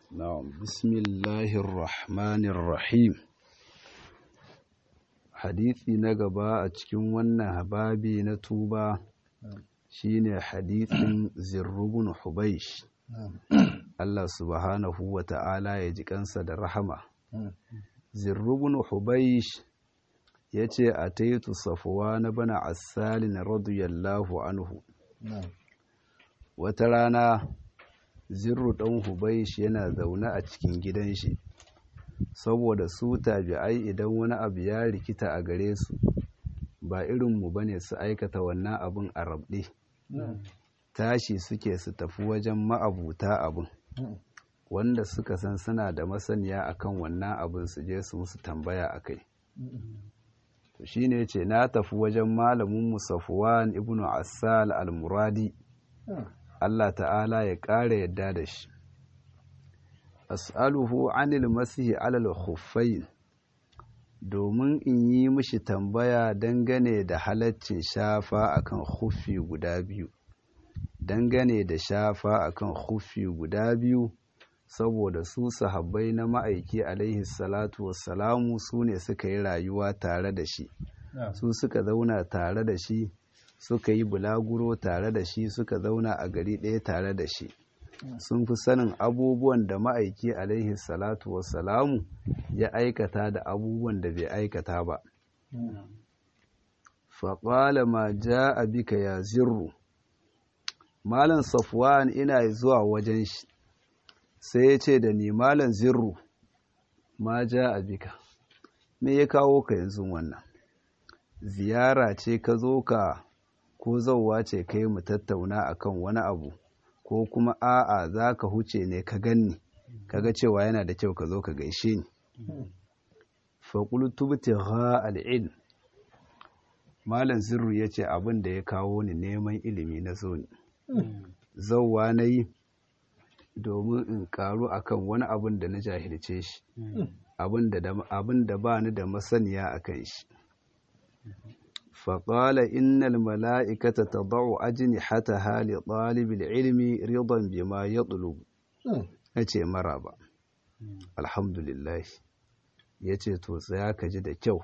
نعم بسم الله الرحمن الرحيم hadisi na gaba a cikin wannan babi na tuba shine hadisin zirrubun hubaish Allah subhanahu wa ta'ala ya ji kansa da rahama zirrubun hubaish ya ce a taitu safuwa na bana asalin radiyallahu anhu wata rana zirru ɗan hubaish yana zaune a cikin gidan shi saboda su tabi'ai idan wani abu ya rikita a gare su ba irinmu ba ne su aikata wannan abin a rabɗe tashi suke su tafi wajen ma'abuta abin wanda suka san suna da masaniya akan wannan abin su je su musu tambaya a kai to shine ce na tafi wajen malamin musafuwan ibnu assal al-muradi Allah ta'ala ya ƙara yadda da shi as'aluhu anil masihi alal khuffain domin in yi mishi tambaya dangane da halaccin shafa akan khuffi guda biyu dangane da shafa akan khuffi guda biyu saboda su sahabbai na ma'aiki alaihi salatu wassalamu su ne suka yi rayuwa tare da shi su suka zauna tare da shi suka yi bulaguro tare da shi suka zauna a gari ɗaya tare da shi sun fi sanin abubuwan da ma'aiki alaihi salatu wassalamu ya aikata da abubuwan da bai aikata ba faƙwala ma ja a bika ya zirru malam safwan ina zuwa wajen shi sai ya ce da ni malam zirru ma ja a bika me ya kawo ka yanzu wannan ziyara ce ka zo ka ko zauwa ce kai mu tattauna akan wani abu ko kuma a'a za ka huce ne ka ganni kaga cewa yana da kyau ka zo ka gaishe ni faƙultu ha al'il malam zirru ya ce abin da ya kawo ni neman ilimi na zo ni zauwa na yi domin in karu akan wani abin da na jahilce shi abin da ba ni da masaniya a kan shi فقال إن الملائكة تضع أجنحتها لطالب العلم رضا بما يطلب أتي مرابا الحمد لله yace to tsaya ka ji da kyau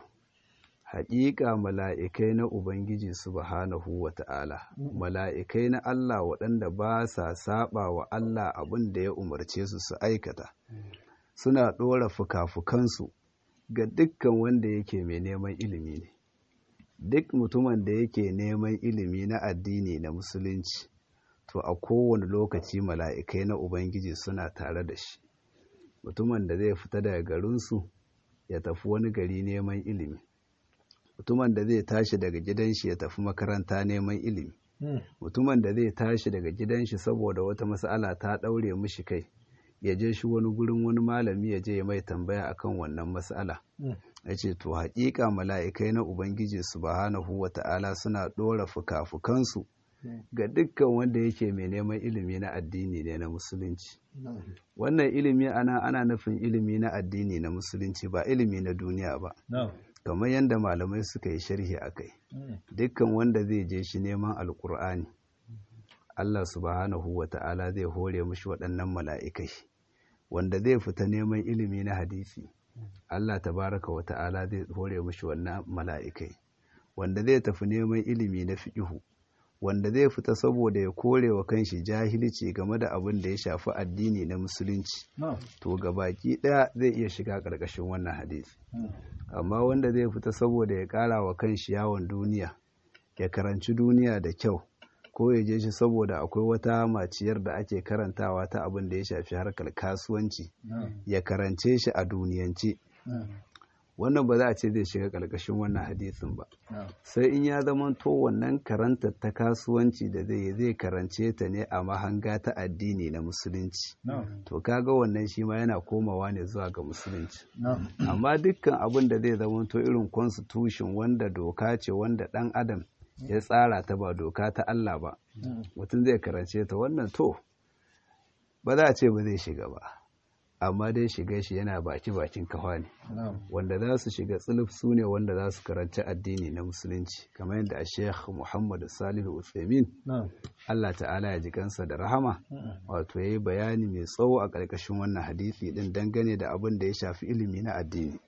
haƙiƙa mala'ikai na Ubangiji subhanahu wa ta'ala mala'ikai na Allah waɗanda ba sa saɓa wa Allah abin da ya umarce su su aikata suna ɗora fuka-fukansu ga dukkan wanda yake mai neman ilimi ne duk mutumin da yake neman ilimi na addini na musulunci to a kowane lokaci mala'ikai na ubangiji suna tare da shi mutumin da zai fita daga garinsu ya tafi wani gari neman ilimi mutumin da zai tashi daga gidan shi ya tafi makaranta neman ilimi mutumin da zai tashi daga gidan shi saboda wata mas'ala ta ɗaure mishi kai ya je shi wani gurin wani malami ya je ya mai tambaya akan wannan mas'ala ya ce to haƙiƙa mala'ikai na ubangiji subhanahu wa ta'ala suna ɗora fuka-fukansu ga dukkan wanda yake mai neman ilimi na addini ne na musulunci wannan ilimi ana ana nufin ilimi na addini na musulunci ba ilimi na duniya ba kamar yadda malamai suka yi sharhi a kai dukkan wanda zai je shi neman alkur'ani Allah subhanahu wa ta'ala zai hore mashi waɗannan mala'ikai wanda zai fita neman ilimi na hadisi Allah tabaraka wa ta'ala zai hore mashi wannan mala'ikai wanda zai tafi neman ilimi na fiƙihu wanda zai fita saboda ya kore wa kanshi jahilci game da abin da ya shafi addini na musulunci to ga baki ɗaya zai iya shiga ƙarƙashin wannan hadisi amma wanda zai fita saboda ya ƙara wa kanshi yawon duniya ya karanci duniya da kyau ko ya je shi saboda akwai wata maciyar da ake karantawa ta abin da ya shafi harkar kasuwanci ya karance shi a duniyance wannan ba za a ce zai shiga ƙarƙashin wannan hadisin ba sai in ya zama to wannan karantar ta kasuwanci da zai zai karance ta ne a mahanga ta addini na musulunci to kaga wannan shi ma yana komawa ne zuwa ga musulunci amma dukkan abin da zai zama to irin constitution wanda doka ce wanda ɗan adam ya tsara ta ba doka ta Allah ba mutum zai karance ta wannan to ba za a ce ba zai shiga ba amma dai shiga shi yana baki bakin kafa ne wanda za su shiga tsuluf su ne wanda za su karanci addini na musulunci kamar yadda a sheikh muhammad salihu uthaymin allah ta'ala ya ji kansa da rahama wato ya yi bayani mai tsawo a ƙarƙashin wannan hadisi din dangane da abin da ya shafi ilimi na addini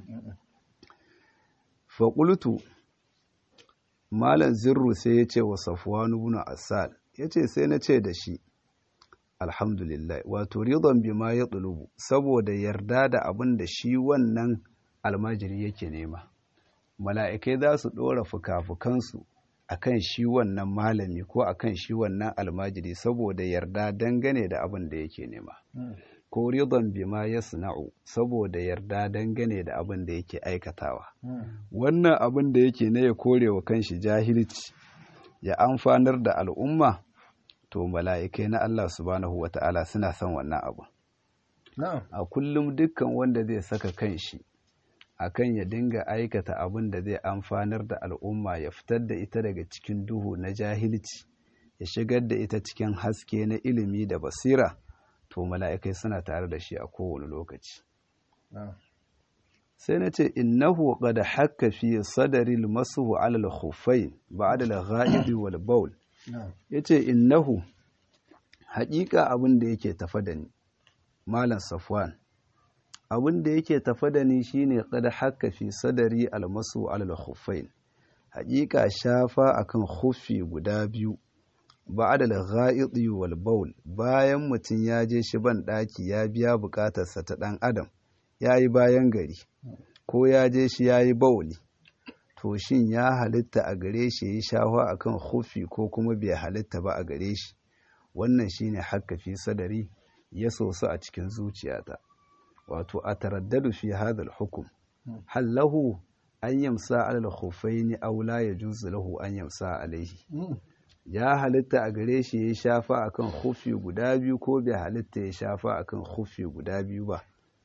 faƙultu malam zirru sai ya ce wa safwanu ibn asal ya ce sai na ce da shi alhamdulillah wato ridon bima ya tsulubu saboda yarda da abin da shi wannan almajiri yake nema mala'ikai za su ɗora fuka-fukansu a kan shi wannan malami ko a kan shi wannan almajiri saboda yarda dangane da abin da yake nema ko ridon bima ya suna'u saboda yarda dangane da abin da yake aikatawa wannan abin da yake na ya kore wa kanshi jahilci ya amfanar da al'umma to mala'ikai na Allah subhanahu wa ta'ala suna son wannan abu. A kullum dukkan wanda zai saka kanshi akan ya dinga aikata abin da zai amfanar da al'umma ya fitar da ita daga cikin duhu na jahilci, ya shigar da ita cikin haske na ilimi da basira, to mala'ikai suna tare da shi a kowane lokaci. Sai na ce, Innahu qad hakka fi sadaril masu alal khuffain ba'da al-ghaibi wal bawl ya ce innahu haƙiƙa abin da yake tafa da ni malam safwan abin da yake tafa da ni shine kada haka fi sadari almasu alal khuffain haƙiƙa shafa akan khuffi guda biyu ba'da al-gha'id wal bawl bayan mutum ya je shi ban daki ya biya bukatarsa ta dan adam yayi bayan gari ko ya je shi yayi bawli to shin ya halitta a gare shi ya shafa akan hufi ko kuma bai halitta ba a gare shi wannan shine hakka fi sadari ya soso a cikin zuciyata wato a taraddadu fi hadal hukum hal lahu an yamsa alal khuffaini aw la yajuzu lahu an yamsa alaihi ya halitta a gare shi ya shafa akan hufi guda biyu ko bai halitta ya shafa akan hufi guda biyu ba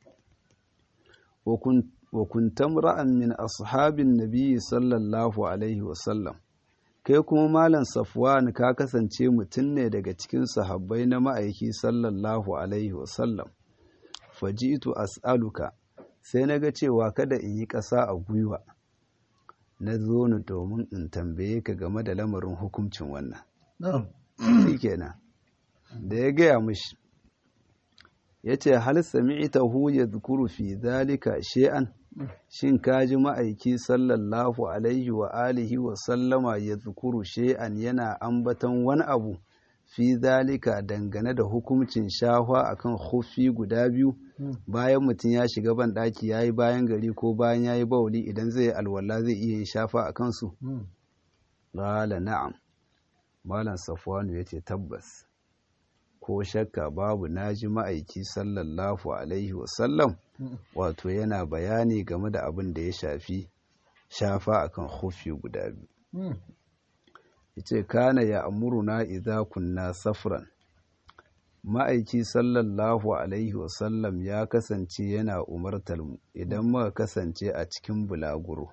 wa kuntam ra'an min ashabin nabiyyi sallallahu alaihi wasallam kai kuma malam safwan ka kasance mutum ne daga cikin sahabbai na ma'aiki sallallahu alaihi wasallam faji'tu as'aluka sai na ga cewa kada in yi ƙasa a gwiwa na zo ni domin in tambaye ka game da lamarin hukuncin wannan shi kenan da ya gaya mishi ya ce hal sami'tahu yadhkuru fi dhalika shay'an shin kaji ma'aiki sallallahu alaihi wa alihi wa sallama yadhkuru shay'an yana ambaton wani abu fi dhalika dangane da hukuncin shahwa akan khuffi guda biyu bayan mutum ya shiga ban daki yayi bayan gari ko bayan yayi bauli idan zai alwala zai iya yin shafa akan su qala na'am malam safwanu yace tabbas ko shakka babu naji ma'aiki sallallahu alaihi wasallam wato yana bayani game da abin da ya shafi shafa akan hufi guda biyu yace kana ya amuruna idza kunna safran ma'aiki sallallahu alaihi wasallam ya kasance yana umartar mu idan muka kasance a cikin bulaguro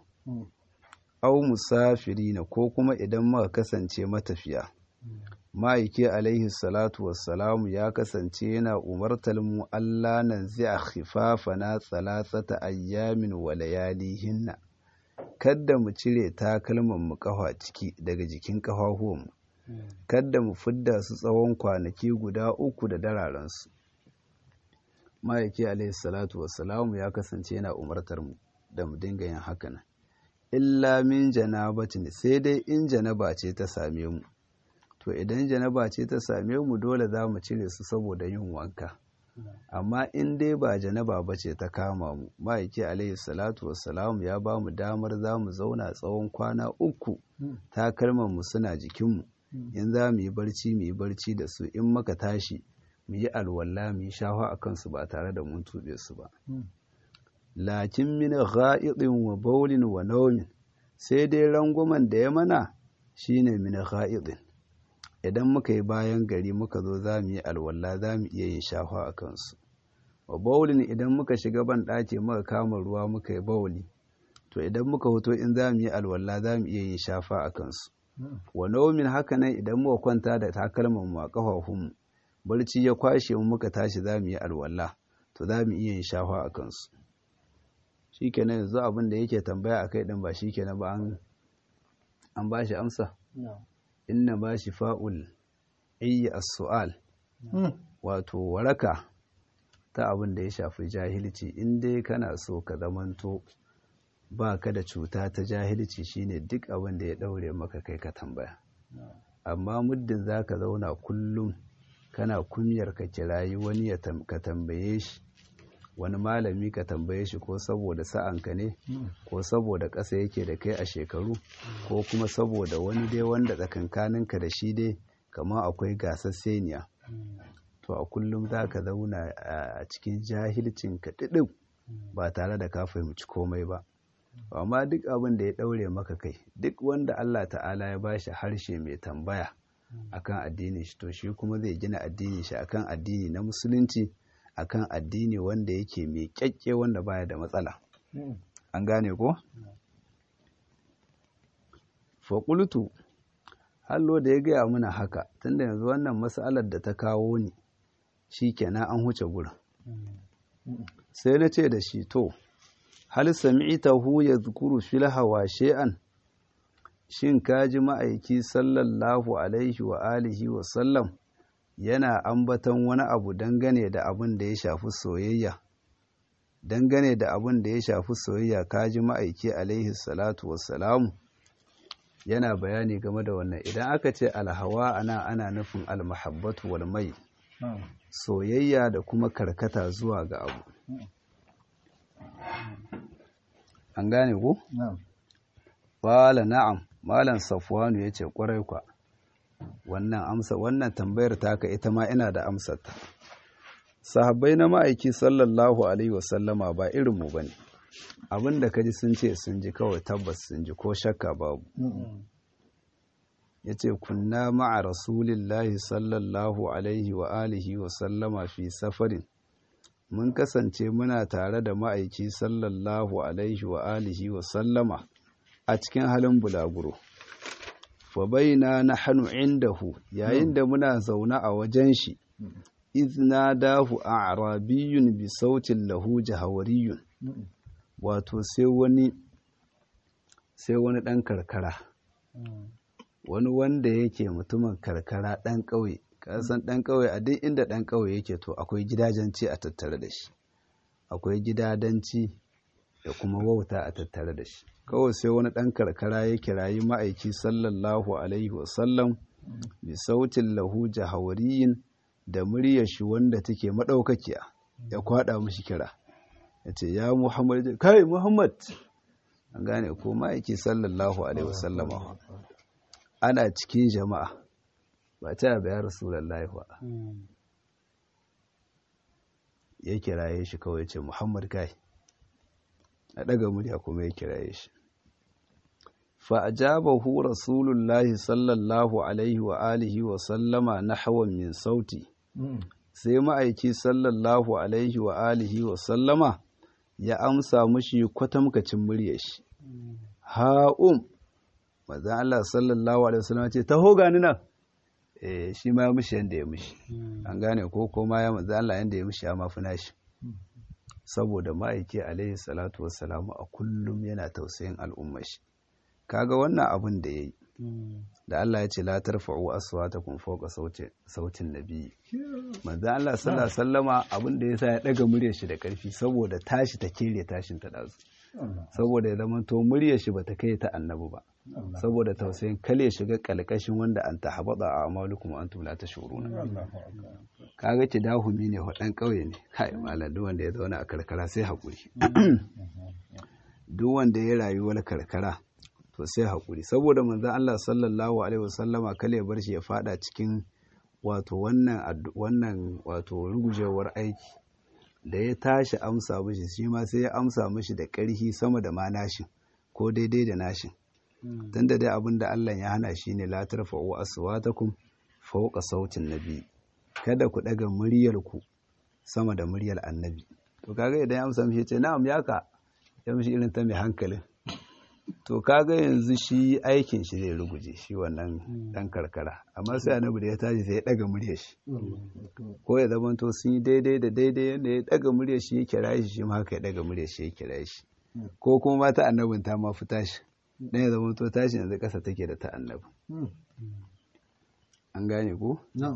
au musafirina ko kuma idan muka kasance matafiya ma'aiki alaihi salatu wassalamu ya kasance yana umartar mu Allah nan zai khifafana tsalasata ayyamin wa layalihinna kadda mu cire takalman mu kafa ciki daga jikin kafafuwan mu kadda mu fidda su tsawon kwanaki guda uku da dararensu ma'aiki alaihi salatu wassalamu ya kasance yana umartar mu da mu dinga yin haka illa min janabatin sai dai in janaba ce ta same mu to idan janaba ce ta same mu dole za mu cire su saboda yin wanka amma in dai ba janaba ba ce ta kama mu ma'aiki alaihi salatu wassalamu ya ba mu damar za mu zauna tsawon kwana uku takalman mu suna jikinmu in za mu yi barci mu yi barci da su in maka tashi mu yi alwala mu yi shafa a kansu ba tare da mun tuɓe su ba lakin min gha'idin wa baulin wa naumin sai dai rangwamen da ya mana shine min gha'idin idan muka yi bayan gari muka zo za mu yi alwala za mu iya yin shafa a kansu wa baulin idan muka shiga ban ɗaki muka kama ruwa muka yi bauli to idan muka hoto in za mu yi alwala za mu iya yin shafa a kansu wa naumin haka nan idan muka kwanta da takalman mu a kafafunmu barci ya kwashe mu muka tashi za mu yi alwala to to za mu iya yin shafa a kansu shi kenan yanzu abin da yake tambaya a kai ɗin ba shi kenan ba an ba shi amsa inna ba shi fa'ul iya as-su'al wato waraka ta abin da ya shafi jahilci in dai kana so ka zamanto ba ka da cuta ta jahilci shine duk abin da ya ɗaure maka kai ka tambaya amma muddin za ka zauna kullum kana kunyar ka kirayi wani ka tambaye shi wani malami ka tambaye shi ko saboda sa'anka ne ko saboda ƙasa yake da kai a shekaru ko kuma saboda wani dai wanda tsakankaninka da shi dai kamar akwai gasasseniya to a kullum za ka zauna a cikin jahilcin ka ɗiɗin ba tare da ka fahimci komai ba amma duk abin da ya ɗaure maka kai duk wanda Allah ta'ala ya bashi harshe mai tambaya akan addinin shi to shi kuma zai gina addinin shi akan addini na musulunci akan addini wanda yake mai kyakke wanda baya da matsala an gane ko faƙultu hallo da ya gaya mana haka tunda yanzu wannan matsalar da ta kawo ni shi kenan an huce gurin sai na ce da shi to hal sami'tahu yadhkuru fil hawa shay'an shin kaji ma'aiki sallallahu alaihi wa alihi wa sallam yana ambaton wani abu dangane da abin da ya shafi soyayya dangane da abin da ya shafi soyayya kaji ma'aiki alaihi salatu wassalamu yana bayani game da wannan idan aka ce alhawa ana ana nufin almahabbatu wal mai soyayya da kuma karkata zuwa ga abu an gane ku? Wala na'am, Malam Safwanu ya ce ƙwarai kwa, wannan amsa wannan tambayar taka ita ma ina da amsarta. Sahabbai na ma'aiki sallallahu Alaihi wasallama ba irinmu ba ne, abin da kaji sun ce sun ji kawai tabbas sun ji ko shakka babu. Ya ce, Kunna ma'a Rasulillahi sallallahu Alaihi wa alihi wasallama fi safarin. mun kasance muna tare da ma'aiki sallallahu alaihi wa alihi wa sallama a cikin halin bulaguro fa baina nahnu indahu yayin da muna zaune a wajen shi izna dahu a'rabiyyun bi sautin lahu jahawariyun wato sai wani sai wani dan karkara wani wanda yake mutumin karkara dan ƙauye kasan ɗan ƙauye a duk inda ɗan ƙauye yake to akwai gidajenci a tattare da shi akwai gidadanci da kuma wauta a tattare da shi kawai sai wani ɗan karkara ya kirayi ma'aiki sallallahu alaihi wasallam bi sautin lahu jahawariyin da muryar shi wanda take maɗaukakiya ya kwaɗa mishi kira ya ce ya muhammad kai muhammad an gane ko ma'aiki sallallahu alaihi wasallama ana cikin jama'a ba ta yaba ya rasulallah ba ya kiraye shi kawai ce muhammad kai a ɗaga murya kuma ya kiraye shi fa'ajabahu rasulullahi sallallahu alaihi wa alihi wa sallama na hawan min sauti sai ma'aiki sallallahu alaihi wa alihi wa sallama ya amsa mushi kwatamkacin murya shi ha'um mazan Allah sallallahu alaihi wa sallama ce taho gani nan shi ma ya mishi yadda ya mishi an gane ko kuma ya manzo Allah yadda ya mishi ya mafi nashi saboda ma'aiki alaihi salatu wassalamu a kullum yana tausayin al'ummar shi kaga wannan abin da yayi da Allah ya ce la tarfa'u aswatakum fawqa sautin sautin nabi manzo Allah sallallahu alaihi wasallama abin da yasa ya daga muryar shi da karfi saboda tashi ta kere tashin ta dazu saboda ya zama to muryar shi bata kai ta annabi ba saboda tausayin kale shiga kalkashin wanda an ta habada a amalukum an tula ta shuruna kaga ki dahumi ne wadan kauye ne kai malam duk wanda ya zauna a karkara sai hakuri duk wanda ya rayuwar karkara to sai hakuri saboda manzon Allah sallallahu alaihi wasallama kale ya bar shi ya fada cikin wato wannan wannan wato rugujewar aiki da ya tashi amsa mishi shi ma sai ya amsa mishi da ƙarfi sama da ma nashin ko daidai da nashin tun da dai abin da Allah ya hana shi ne la tarfa'u aswatakum fawqa sautin nabi kada ku daga muryar ku sama da muryar annabi to kaga idan ya amsa mishi ce na'am yaka ya mishi irin ta mai hankalin to kaga yanzu shi aikin shi zai ruguje shi wannan dan karkara amma sai annabi da ya tashi sai ya daga muryar shi ko ya zama to sun yi daidai da daidai yadda ya daga muryar shi ya kira shi shi ma haka ya daga muryar shi ya kira shi ko kuma mata annabin ta ma fi tashi dan ya zama to tashi yanzu kasa take da ta annabi an gane ko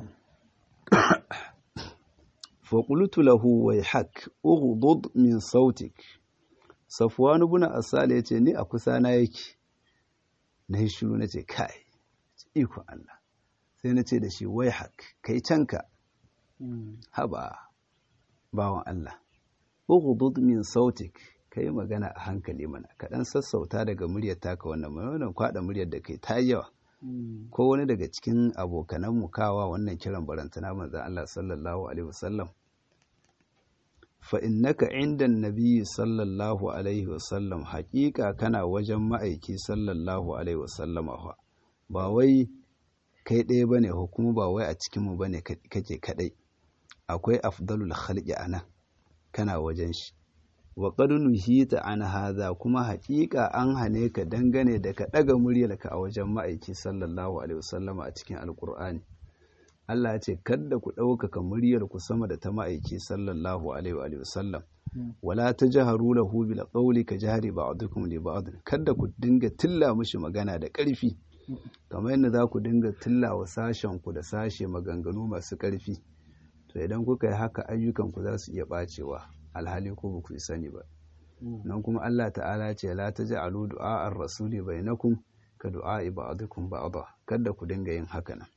فقلت له ويحك اغضض من صوتك صفوان بن asal yace ni a kusa na yake na yi shiru nace kai iko Allah sai nace da shi wayhak kai canka haba bawan Allah ughdud min sautik kai magana a hankali mana ka dan sassauta daga muryar taka wannan wannan kwada muryar da kai ta yawa ko wani daga cikin abokanan mu kawa wannan kiran barantana manzon Allah sallallahu alaihi wasallam fa innaka inda nabiyyi sallallahu alaihi wasallam haƙiƙa kana wajen ma'aiki sallallahu alaihi wasallam ba wai kai ɗaya bane ko kuma ba wai a cikin mu bane kake kadai akwai afdalul khalqi anan kana wajen shi wa qad nuhita an hadha kuma haƙiƙa an hane ka dangane da ka daga muryarka a wajen ma'aiki sallallahu alaihi wasallama a cikin alqur'ani Allah ya ce kada ku ɗaukaka muryar ku sama da ta ma'aiki sallallahu alaihi wasallam wala tajharu lahu bil qawli ka jahri ba'dukum li ba'd kada ku dinga tilla mishi magana da ƙarfi kamar yadda za ku dinga tilla wa sashen ku da sashe maganganu masu ƙarfi to idan kuka yi haka ayyukan ku za su iya bacewa alhali ko ba ku yi sani ba nan kuma Allah ta'ala ce la taj'alu du'a ar-rasuli bainakum ka du'a ba'dukum ba'da kada ku dinga yin haka nan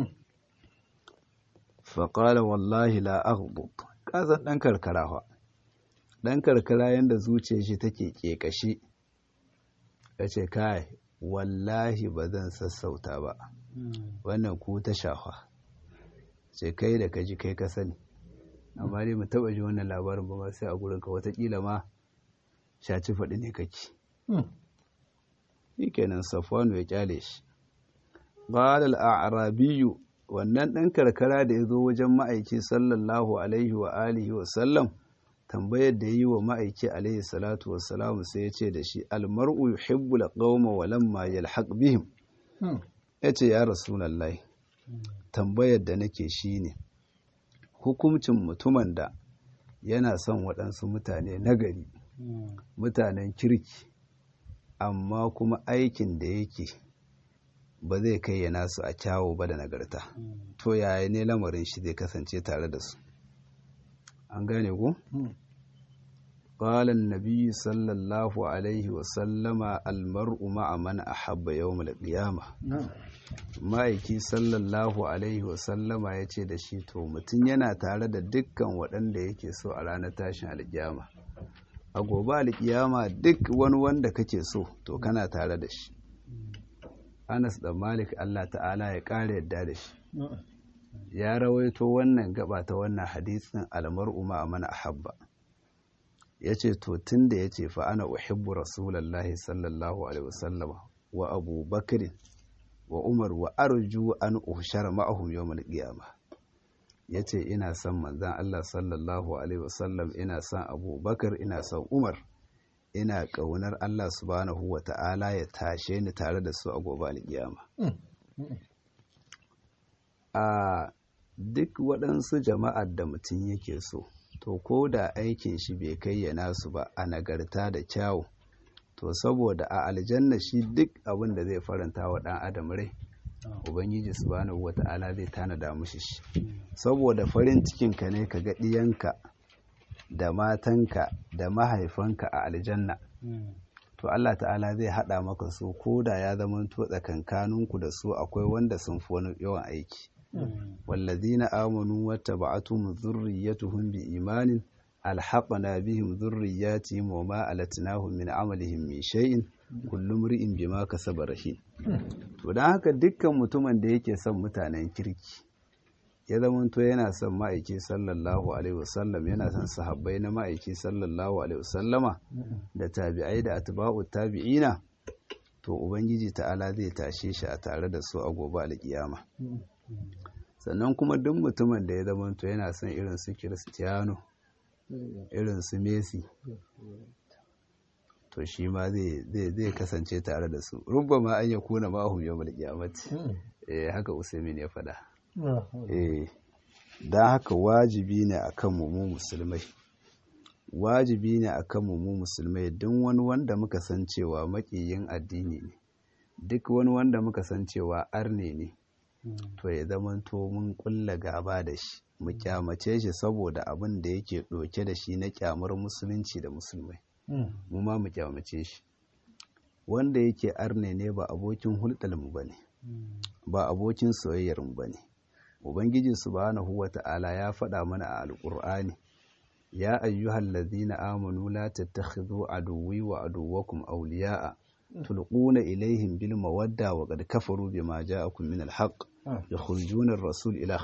fa qala wallahi la aghdud kazan dan karkara fa dan karkara yanda zuciyar shi take kekashi yace kai wallahi ba zan sassauta ba wannan ku ta shafa ce kai da kaji kai ka sani amma dai mu taba ji wannan labarin ba ma sai a gurin ka watakila ma shaci faɗi ne kake shi kenan safwanu ya kyale shi qala al-a'rabiyyu wannan ɗan karkara da ya zo wajen ma'aiki sallallahu alaihi wa alihi wa sallam tambayar da yi wa ma'aiki alaihi salatu wa salamu sai ya ce da shi almar'u yuhibbu al-qawma wa lamma yalhaq bihim yace ya rasulullahi tambayar da nake shine hukuncin mutumin da yana son waɗansu mutane nagari mutanen kirki amma kuma aikin da yake ba zai kai ya nasu a kyawo ba da nagarta to yaya ne lamarin shi zai kasance tare da su an gane ku? قال النبي صلى الله عليه وسلم المرء مع من أحب يوم القيامة ma'aiki sallallahu alaihi wasallama ya ce da shi to mutum yana tare da dukkan waɗanda yake so a ranar tashin alkiyama a gobe alkiyama duk wani wanda kake so to kana tare da shi anas da malik allah ta'ala ya ƙara yadda da shi ya rawaito wannan gaba ta wannan hadisin almar'u ma mana ahabba ya ce to tun da ya ce fa ana uhibbu rasulallahi sallallahu alaihi wasallama wa abu bakirin wa umar wa arju an ushara ma'ahum yawmal qiyama yace ina son manzon Allah sallallahu alaihi wasallam ina son Abu Bakar ina son Umar ina kaunar Allah subhanahu wa ta'ala ya tashe ni tare da su a gobe alkiyama a duk waɗansu jama'ar da mutum yake so to ko da aikin shi bai kai ya nasu ba a nagarta da kyawu to saboda a aljanna shi duk abin da zai faranta wa ɗan adam rai ubangiji subhanahu wata'ala zai tanada mushi shi saboda farin cikinka ne ka ga ɗiyanka da matanka da mahaifanka a aljanna to Allah ta'ala zai haɗa maka su ko da ya zama to tsakankaninku da su akwai wanda sun fi wani yawan aiki wallazina amanu wattaba'atuhum dhurriyyatuhum bi imanin alhaƙana bihim zurriyatihim wa ma alatnahum min amalihim min shay'in kullum ri'in bima kasaba rahin to dan haka dukkan mutumin da yake son mutanen kirki ya zamanto yana son ma'aiki sallallahu alaihi wasallam yana son sahabbai na ma'aiki sallallahu alaihi wasallama da tabi'ai da atba'u tabi'ina to ubangiji ta'ala zai tashe shi a tare da su a gobe alkiyama sannan kuma duk mutumin da ya zamanto yana son irin su Cristiano irin su Messi to shi ma zai kasance tare da su rubba ma an ya kuna mahum yau mal kiyamati eh haka usaimin ya faɗa eh don haka wajibi ne akan mu mu musulmai wajibi ne akan mu mu musulmai don wani wanda muka san cewa makiyin addini ne duk wani wanda muka san cewa arne ne to ya zamanto mun kulla gaba da shi mu kyamace shi saboda abin da yake ɗauke da shi na kyamar musulunci da musulmai mu ma mu kyamace shi wanda yake arne ne ba abokin hulɗar mu bane ba abokin soyayyar mu bane ubangiji subhanahu wata'ala ya faɗa mana a alƙur'ani ya ayyuhal ladhina amanu la tattakhidhu aduwwi wa aduwwakum awliya'a tulquna ilaihim bil mawadda wa qad kafaru bima ja'akum min al haqq yukhrijuna ar-rasul ila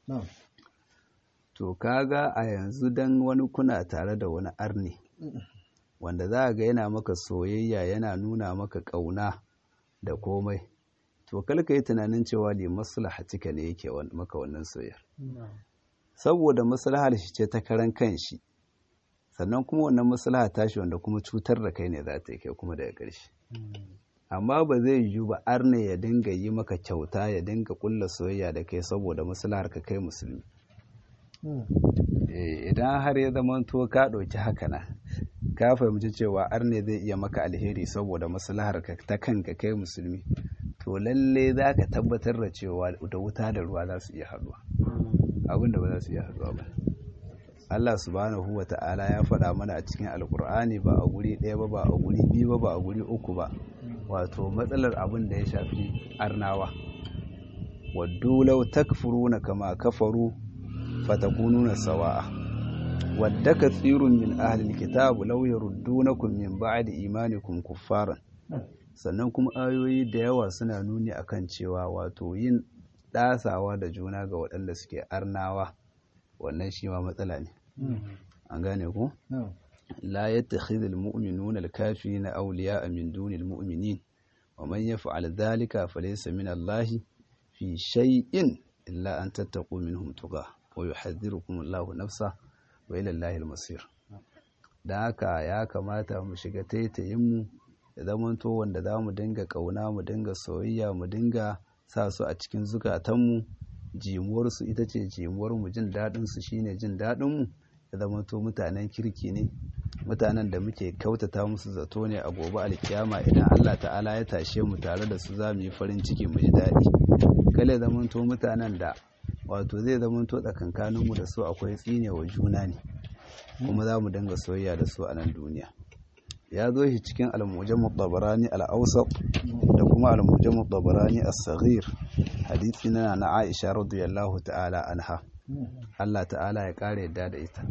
to kaga a yanzu dan wani kuna tare da wani arni wanda za ga yana maka soyayya yana nuna maka kauna da komai to kalka yi tunanin cewa li maslahatika ne yake maka wannan soyayyar saboda maslahar shi ce ta karan kanshi sannan kuma wannan maslaha tashi wanda kuma cutar da kai ne za ta yi kai kuma daga ƙarshe amma ba zai yiwu ba arne ya dinga yi maka kyauta ya dinga kulla soyayya da kai saboda maslahar ka kai musulmi idan har ya zama to ka ɗauki haka na ka fahimci cewa arne zai iya maka alheri saboda maslahar ka ta kanka kai musulmi to lalle za ka tabbatar da cewa da wuta da ruwa za su iya haɗuwa abin da ba za su iya haɗuwa ba Allah subhanahu wa ta'ala ya faɗa mana a cikin alkur'ani ba a guri ɗaya ba ba a guri biyu ba ba a guri uku ba wato matsalar abin da ya shafi arnawa waddu law takfuruna kama kafaru fatakununa sawa'a wadda kathirun min ahli alkitab law yaruddunakum min ba'di imanikum kuffaran sannan kuma ayoyi da yawa suna nuni akan cewa wato yin ɗasawa da juna ga waɗanda suke arnawa wannan shi ma matsala ne an gane ku la yattakhidhu almu'minuna alkafirina awliya'a min duni almu'minin wa man yaf'al dhalika falaysa min Allahi fi shay'in illa an tattaqu minhum tuqa wa yuhadhdhirukum Allahu nafsa wa ila Allahi almasir dan haka ya kamata mu shiga taitayin mu da zamanto wanda za mu dinga kauna mu dinga soyayya mu dinga sa su a cikin zukatanmu jimuwarsu ita ce jimuwarmu jin daɗinsu shine jin daɗinmu ya zama to mutanen kirki ne mutanen da muke kautata musu zato ne a gobe alkiyama idan Allah ta'ala ya tashe mu tare da su za mu yi farin ciki mu ji daɗi kale zaman to mutanen da wato zai zaman to tsakankaninmu da su akwai tsine wa juna ne kuma za mu dinga soyayya da su a nan duniya ya zo shi cikin al-mujam tabarani al-awsat da kuma al-mujam tabarani as-saghir hadisi na na Aisha radiyallahu ta'ala anha Allah ta'ala ya kare yadda da ita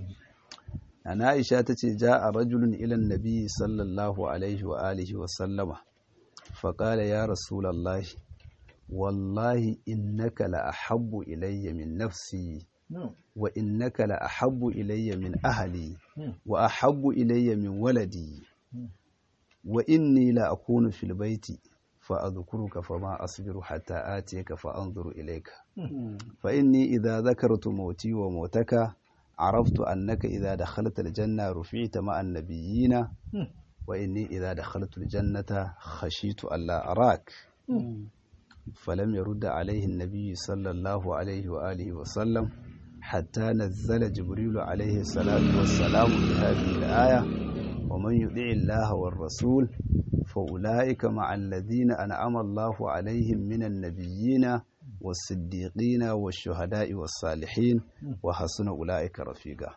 na Aisha tace ja'a rajulun ila an-nabi sallallahu alaihi wa alihi wa sallama fa qala ya rasulullahi wallahi innaka la ahabbu ilayya min nafsi wa innaka la ahabbu ilayya min ahli wa ahabbu ilayya min waladi wa inni la akunu fil baiti fa adhkuruka fama asbiru hatta atiyaka fa anzuru ilayka fa inni idha dhakartu mauti wa mautaka عرفت أنك إذا دخلت الجنة رفعت مع النبيين وإني إذا دخلت الجنة خشيت ألا أراك فلم يرد عليه النبي صلى الله عليه وآله وسلم حتى نزل جبريل عليه الصلاة والسلام بهذه الآية ومن يطع الله والرسول فأولئك مع الذين أنعم الله عليهم من النبيين والصديقين والشهداء والصالحين وحسن أولئك رفيقا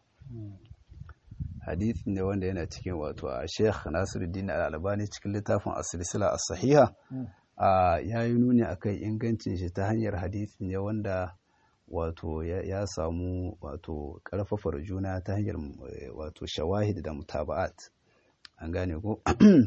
hadith ne wanda yana cikin wato a Sheikh Nasiruddin Al-Albani cikin littafin As-Silsila As-Sahiha ya yi nuni akan ingancin shi ta hanyar hadith ne wanda wato ya samu wato karfafar juna ta hanyar wato shawahid da mutaba'at an gane ko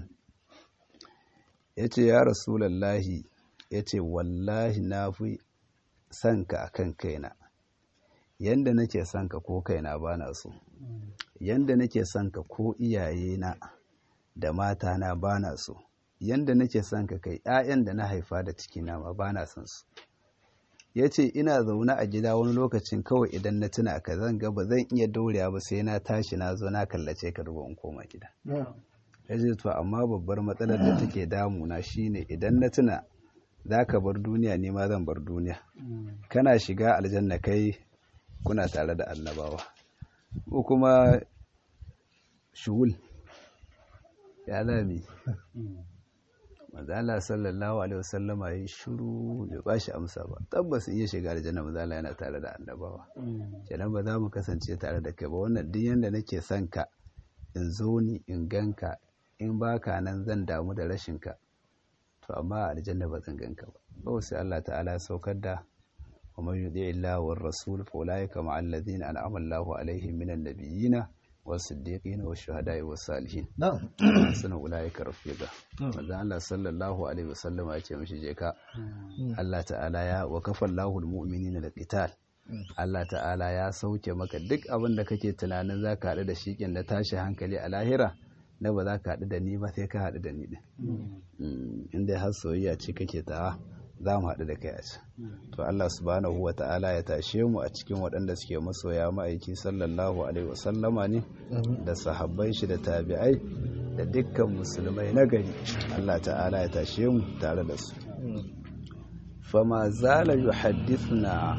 yace ya rasulullahi yace wallahi na fi son ka akan kaina yanda nake son ka ko kaina bana so yanda nake son ka ko iyayena da matana bana so yanda nake son ka kai 'ya'yan da na haifa da cikina ma bana son su ya ce ina zaune a gida wani lokacin kawai idan na tuna ka zan ga ba zan iya daurewa ba sai na tashi na zo na kallace ka ruwa in koma gida ya ce to amma babbar matsalar da take damuna shine idan na tuna za ka bar duniya ne ma zan bar duniya kana shiga aljanna kai kuna tare da annabawa ko kuma shugul ya lami mazala sallallahu alaihi wasallama ya yi shuru bai ba shi amsa ba tabbas iya shiga aljanna mazala yana tare da annabawa kenan ba za mu kasance tare da kai ba wannan duk yanda nake son ka in zo ni in ganka in baka nan zan damu da rashin ka to amma aljanna ba zan ganka ba ba sai Allah ta'ala saukar da wa man yudi illahi war rasul fa ulaika ma'al ladina an'ama Allahu alaihim minan nabiyina والصديقين والشهداء والصالحين na'am suna ulaika rafiqa manzo Allah sallallahu alaihi wasallam ya ce mishi je ka Allah ta'ala ya wa kafallahu almu'minina liqital Allah ta'ala ya sauke maka duk abin da kake tunanin zaka haɗu da shikin da tashi hankali a lahira na ba za ka haɗu da ni ba sai ka haɗu da ni din inda har soyayya ce kake ta za mu haɗu da kai a can to Allah subhanahu wa ta'ala ya tashe mu a cikin waɗanda suke masoya ma'aiki sallallahu alaihi wasallama ne da sahabbai shi da tabi'ai da dukkan musulmai na gari Allah ta'ala ya tashe mu tare da su fama zala yuhaddithuna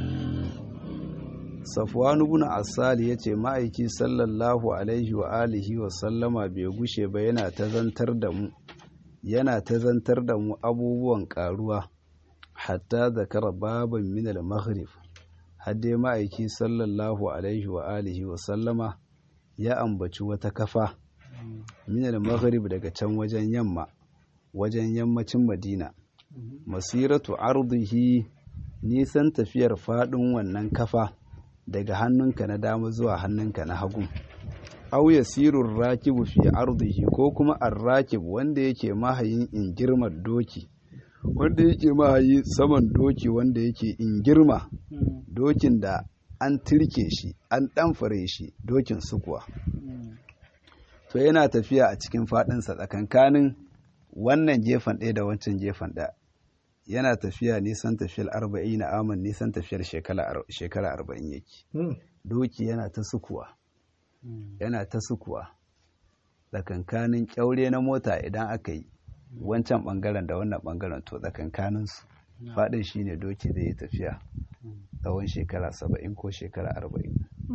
Safwan ibn Asali yace ma'aiki sallallahu alaihi wa alihi wa sallama bai gushe ba yana ta zantar da mu yana ta zantar da mu abubuwan karuwa hatta zakara baban min al-maghrib hadde ma'aiki sallallahu alaihi wa alihi wa sallama ya ambaci wata kafa min al-maghrib daga can wajen yamma wajen yammacin Madina masiratu ardihi nisan tafiyar fadin wannan kafa daga hannunka na dama zuwa hannunka na hagu aw yasirur rakibu fi ardihi ko kuma ar-rakib wanda yake mahayin in girmar doki wanda yake mahayi saman doki wanda yake in girma dokin da an tirke shi an ɗanfare shi dokin sukuwa to yana tafiya a cikin faɗinsa tsakankanin wannan gefen ɗaya da wancan gefen ɗaya yana tafiya nisan tafiyar arba'in na aman nisan tafiyar shekara arba'in yake doki yana ta sukuwa yana ta sukuwa tsakankanin kyaure na mota idan aka yi wancan bangaren da wannan bangaren to tsakankaninsu faɗin shine doki zai yi tafiya tsawon shekara saba'in ko shekara arba'in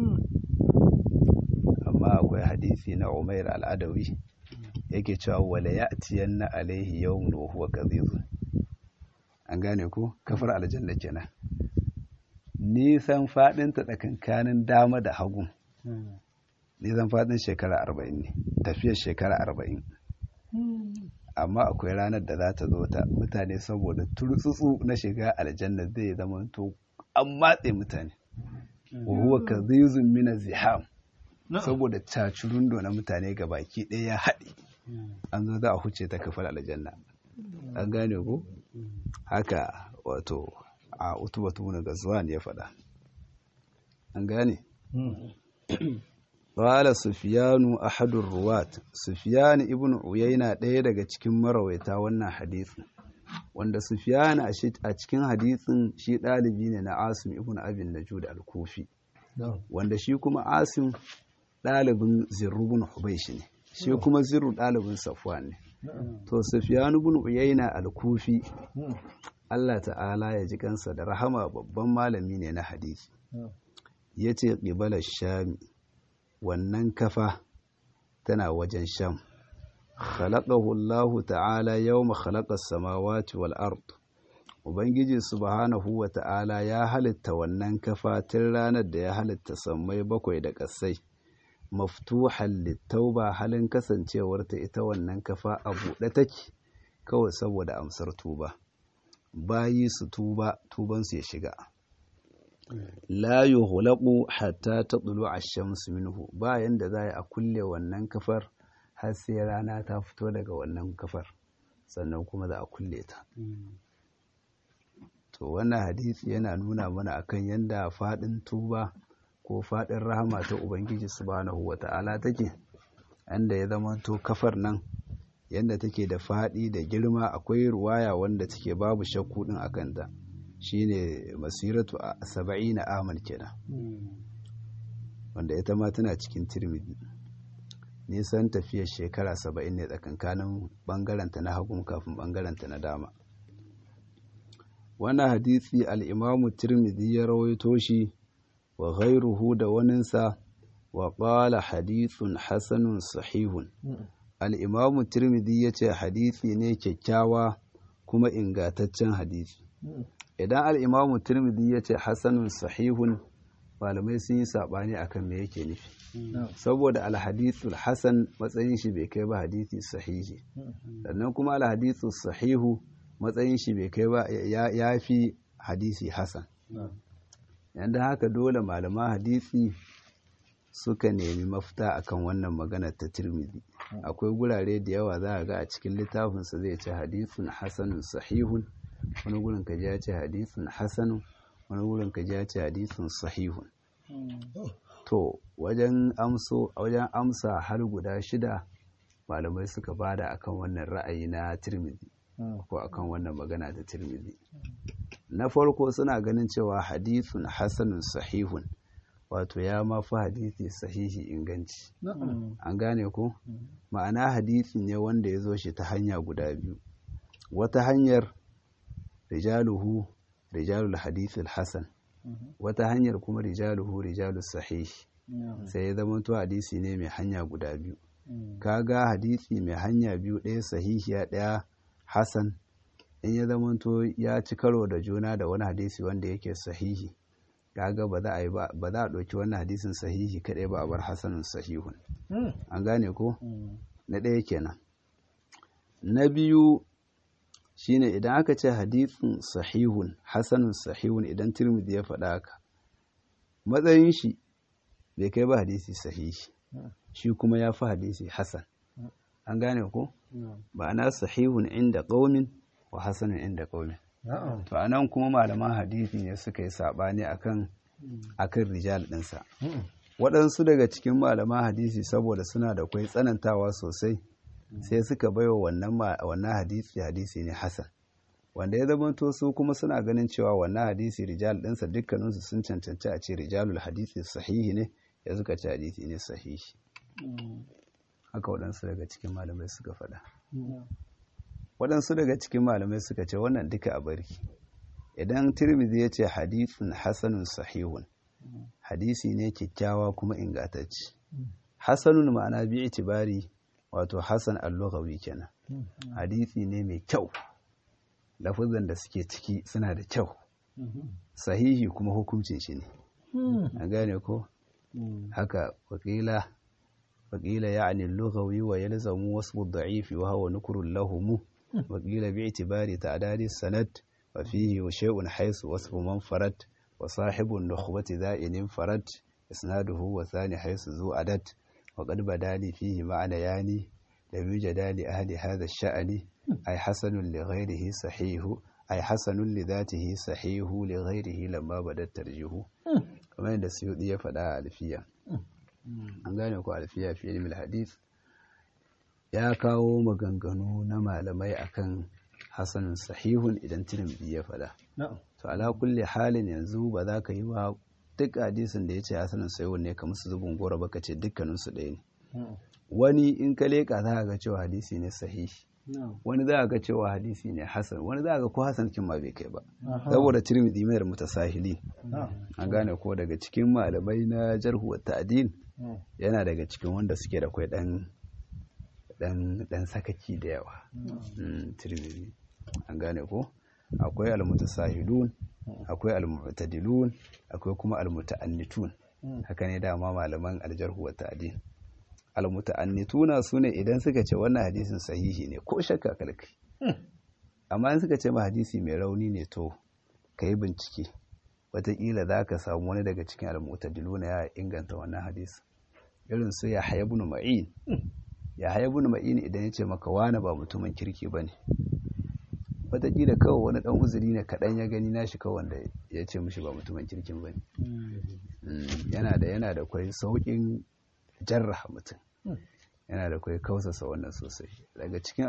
amma akwai hadisi na umair al'adawi yake cewa wala ya tiyan na alaihi yawon wa huwa kazizu an gane ku kafar aljanna kenan nisan faɗinta tsakankanin dama da hagu nisan faɗin shekara arba'in ne tafiyar shekara arba'in amma akwai ranar da za ta zo ta mutane saboda turtsutsu na shiga aljanna zai zama to an matse mutane wa huwa kazizun mina ziham saboda cacurundo na mutane ga baki ɗaya ya haɗe an zo za a huce ta kafar aljanna an gane ko haka wato a utubatu na gazuwan ya faɗa an gane Ƙwala Sufiyanu ahadun ruwat, Sufiyanu ibn Uyayna ɗaya daga cikin marawaita wannan hadithin, wanda Sufiyanu a cikin hadithin shi ɗalibi ne na Asim ibn Abin Najud al-Kufi, wanda shi kuma Asim ɗalibin Zirru ibn Hubaish ne, shi kuma Zirru ɗalibin Safwan ne. To Sufiyanu ibn Uyayna al-Kufi, Allah ta'ala ya ji kansa da rahama babban malami ne na hadisi. Ya ce ƙibalar Shami. wannan kafa tana wajen sham khalaqahu Allah ta'ala yawma khalaqa samawati wal ard ubangiji subhanahu wa ta'ala ya halitta wannan kafa tun ranar da ya halitta sammai bakwai da ƙasai maftuhan littauba halin kasancewar ta ita wannan kafa a buɗe take kawai saboda amsar tuba bayi su tuba tubansu ya shiga la yuhlaqu hatta tatlu ash-shamsu minhu bayan da za a kulle wannan kafar har sai rana ta fito daga wannan kafar sannan kuma za a kulle ta to wannan hadisi yana nuna mana akan yanda fadin tuba ko fadin rahama ta ubangiji subhanahu wata'ala take anda ya zama to kafar nan yanda take da fadi da girma akwai ruwaya wanda take babu shakku din akan ta shine masiratu a saba'ina amal kenan wanda ita ma tana cikin tirmidhi nisan tafiyar shekara saba'in ne tsakankanin bangaranta na hagun kafin bangaranta na dama wannan hadisi al'imamu tirmidhi ya rawaito shi wa ghairuhu da waninsa wa ƙala hadithun hasanun sahihun al'imamu tirmidhi ya ce hadisi ne kyakkyawa kuma ingataccen hadisi idan al'imamu tirmidhi ya ce hasanun sahihun malamai sun yi saɓani akan me yake nufi saboda alhadithul hasan matsayin shi bai kai ba hadisi sahihi sannan kuma alhadithul sahihu matsayin shi bai kai ba ya fi hadisi hasan yanda haka dole malaman hadisi suka nemi mafita akan wannan magana ta tirmidhi akwai gurare da yawa za a ga a cikin littafinsa zai ce hadithun hasanun sahihun wani gurin ka ya ce hadithun hasanun wani gurin ka ya ce hadithun sahihun to wajen amso wajen amsa har guda shida malamai suka bada akan wannan ra'ayi na tirmidhi ko akan wannan magana ta tirmidhi na farko suna ganin cewa hadithun hasanun sahihun wato ya mafi hadithi sahihi inganci an gane ko ma'ana hadithi ne wanda ya zo shi ta hanya guda biyu wata hanyar rijaluhu rijalul hadithul hasan wata hanyar kuma rijaluhu rijalus sahihi sai ya zama to hadisi ne mai hanya guda biyu kaga hadisi mai hanya biyu ɗaya sahihiya ɗaya hasan in ya zama to ya ci karo da juna da wani hadisi wanda yake sahihi kaga ba za a yi ba za a ɗauki wannan hadisin sahihi kaɗai ba a bar hasanun sahihun an gane ko na ɗaya kenan na biyu shine idan aka ce hadisin sahihun hasanun sahihun idan tirmidhi ya faɗa haka matsayin shi bai kai ba hadisi sahihi shi kuma ya fi hadisi hasan an gane ko ma'ana sahihun inda ƙaumin wa hasanun inda ƙaumin to anan kuma malaman hadisi ne suka yi saɓani akan akan rijal ɗinsa waɗansu daga cikin malaman hadisi saboda suna da kwai tsanantawa sosai sai suka baiwa wannan wannan hadisi hadisi ne hasan wanda ya zama to su kuma suna ganin cewa wannan hadisi rijal ɗinsa dukkaninsu sun cancanci a ce rijalul hadisi sahihi ne ya suka ce hadisi ne sahihi haka waɗansu daga cikin malamai suka faɗa waɗansu daga cikin malamai suka ce wannan duka a bari idan tirmidhi ya ce hadisin hasanun sahihun hadisi ne kyakkyawa kuma ingantacce hasanun ma'ana bi itibari wato hasan al-lughawi kenan hadisi ne mai kyau lafazan da suke ciki suna da kyau sahihi kuma hukuncin shi ne a gane ko haka wakila wakila ya'ni al-lughawi wa yalzamu wasfu ad-da'if wa huwa nukrun lahum wakila bi itibari ta'dadi sanad wa fihi shay'un haythu wasfu man farad wa sahibu an-nukhbati dha'inin farad isnaduhu wa thani haythu zu adad وقد بدا لي فيه معنيان لم يوجد لأهل هذا الشأن أي حسن لغيره صحيح أي حسن لذاته صحيح لغيره لما بدا الترجيح كما عند السيوطي يفعل ألفية an gane ku alfiya fi ilmi hadith ya kawo maganganu na malamai akan hasanun sahihun idan tirmidhi ya faɗa to ala kulli halin yanzu ba za ka yi wa duk hadisin da ya ce hasanin sayo ne kamar su zubin gora baka ce dukkaninsu ɗaya ne wani in ka leƙa za ga cewa hadisi ne sahihi wani za ga cewa hadisi ne hasan wani za ga ko hasan kin ma bai kai ba saboda tirmidhi mai mutasahili an gane ko daga cikin malamai na jarhu wa ta'dil yana daga cikin wanda suke da kai dan dan dan sakaki da yawa tirmidhi an gane ko akwai almutasahilun akwai almu'tadilun akwai kuma almutaannitun haka ne dama malaman aljarhu wa ta'dil almutaannituna sune idan suka ce wannan hadisin sahihi ne ko shakka kalkai amma in suka ce ma hadisi mai rauni ne to kai bincike wataƙila za ka samu wani daga cikin almutadiluna ya inganta wannan hadisi irin su ya haya ibn ma'in ya haya ibn ma'in idan ya ce maka wani ba mutumin kirki bane wataƙila kawai wani ɗan uzuri ne kaɗan ya gani nashi kawai wanda ya ce mishi ba mutumin kirkin ba ne yana da yana da kwai sauƙin jarraha mutum yana da kwai kausasa wannan sosai daga cikin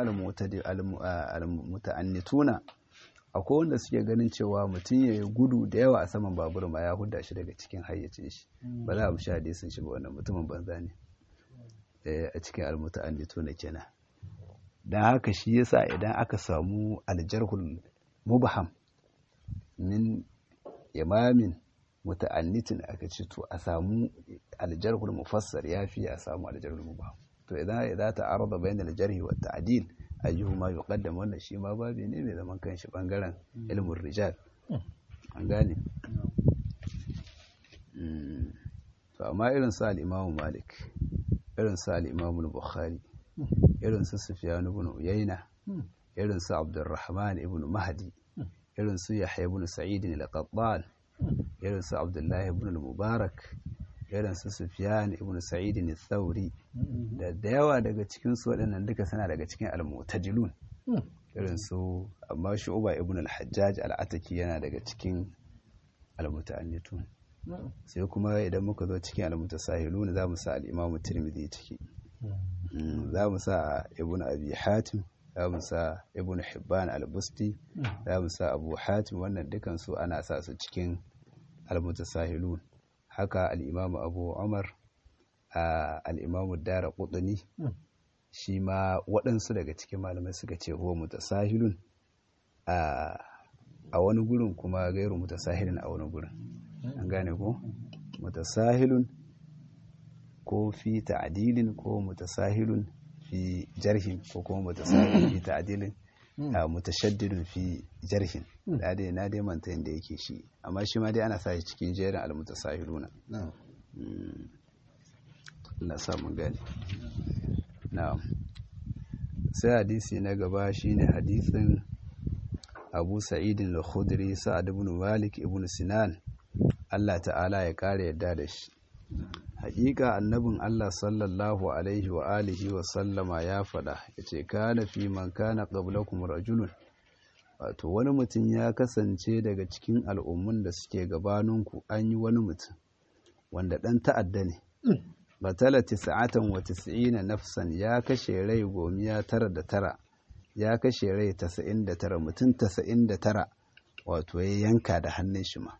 almuta'annituna akwai wanda suke ganin cewa mutum ya yi gudu da yawa a saman babur ma ya hudda shi daga cikin hayyacin shi ba za a mushi hadisin shi ba wannan mutumin banza ne a cikin almuta'annitu na kenan don haka shi yasa idan aka samu aljarhul mubham min imamin muta'annitin aka ce to a samu aljarhul mufassar yafi a samu aljarhul mubham to idan idan ta arada bayan aljarhi wa ta'dil ayyuhuma yuqaddam wannan shi ma babi ne mai zaman kanshi bangaren ilmin rijal an gane to amma irin su al-imamu malik irin su al-imamu bukhari irin su sufyan ibn uyayna irin su abdurrahman ibn mahdi irin su yahya ibn sa'id al-qattan irin su abdullahi ibn al-mubarak irin su sufyan ibn sa'id al-thawri da da yawa daga cikin su waɗannan duka suna daga cikin al-mu'tajilun irin su amma shu'ba ibn al-hajjaj al-ataki yana daga cikin al-muta'annitun sai kuma idan muka zo cikin al-mutasahilun za mu sa al-imam tirmidhi ciki za mu sa ibn abi hatim za mu sa ibn hibban al-busti za mu sa abu hatim wannan dukan su ana sa su cikin al-mutasahilun haka al-imam abu umar al-imam dara qutni shi ma waɗansu daga cikin malamai suka ce huwa mutasahilun a wani gurin kuma gairu mutasahilun a wani gurin an gane ko mutasahilun ko fi ta'dilin ko mutasahilun fi jarhin ko kuma mutasahilun fi ta'dilin mutashaddidun fi jarhin da dai na dai manta yadda yake shi amma shi ma dai ana sa shi cikin jerin al-mutasahiluna Allah sa mun gane na'am sai hadisi na gaba shine hadisin Abu Sa'id al-Khudri Sa'ad ibn Malik ibn Sinan Allah ta'ala ya kare yadda da shi hakika annabin Allah sallallahu alaihi wa alihi wa sallama ya faɗa yace kana fi man kana qablakum rajulun wato wani mutum ya kasance daga cikin al'ummun da suke gabaninku an yi wani mutum wanda ɗan ta'adda ne batala tis'atan wa tis'ina nafsan ya kashe rai gomiya tara da tara ya kashe rai tasa'in da tara mutum tasa'in da tara wato ya yanka da hannun shi ma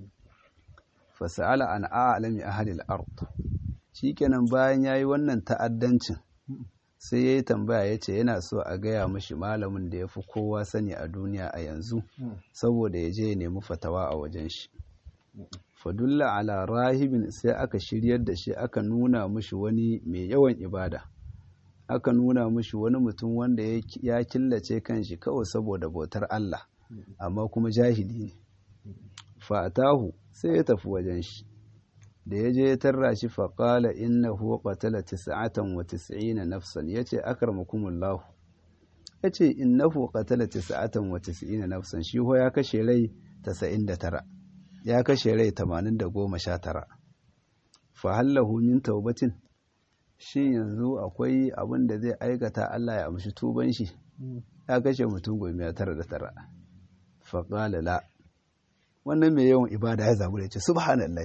fasa'ala an a'lami ahlil ard shikenan bayan yayi wannan ta'addancin sai yayi tambaya yace yana so a gaya mashi malamin da yafi kowa sani a duniya a yanzu saboda ya je ya nemi fatawa a wajen shi fadulla ala rahibin sai aka shiryar da shi aka nuna mashi wani mai yawan ibada aka nuna mashi wani mutum wanda ya killace kanshi kawai saboda bautar Allah amma kuma jahili ne fatahu sai ya tafi wajen shi da ya je ya tarra shi faƙala innahu qatala tis'atan wa tis'ina nafsan yace akramakumullahu yace innahu qatala tis'atan wa tis'ina nafsan shi ho ya kashe rai 99 ya kashe rai 819 fa hallahu min taubatin shi yanzu akwai abin da zai aikata Allah ya amshi tuban shi ya kashe mutum goma tara da tara faƙala la wannan mai yawan ibada ya zabu da ce subhanallah